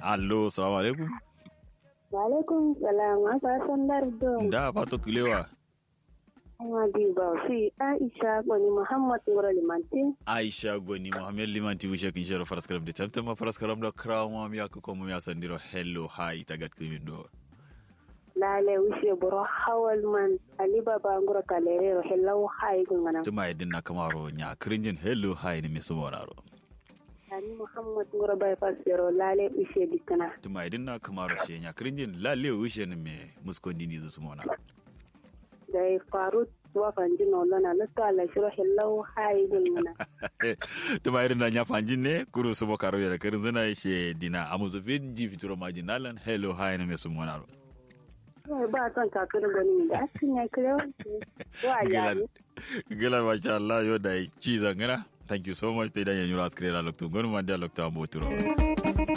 allo salamu alaikum Walaikum salam, aka san lardo. da fato kilewa Amma bi ba fi Aisha gwani Muhammad Ngoro Limanti. aisha goni mohammed limanti wishe kin shero faraskaram de tamtama faraskaram da krawo mi aka ko mi asandiro hello hi tagat kimin do Lale wishe buro hawal man Ali Baba Ngoro Kalere ro hello hai gungana. tuma yedin na kamaro nya krinjin hello hi ni mi sumoraro Ani Muhammad Ngoro bypass yaro lale wishe dikana. tuma yedin na kamaro she nya krinjin lalle wishe ni me muskondi ni zusumona Dai Farut wa fanji no lona lutta ala shiro hello hai gungana. tuma yedin na nya fanjin ne kuru sumo karo yara kirin zina she dina amuzo fin ji fituro majinalan hello hi ni mi sumonaro Wai ba son kakar gwani da asin ya kire wa Gilan, yari. gilan masha Allah yo da ci zangana. Thank you so much. Te da yanyu ras krera loktu. Gonu mandi loktu amboturo.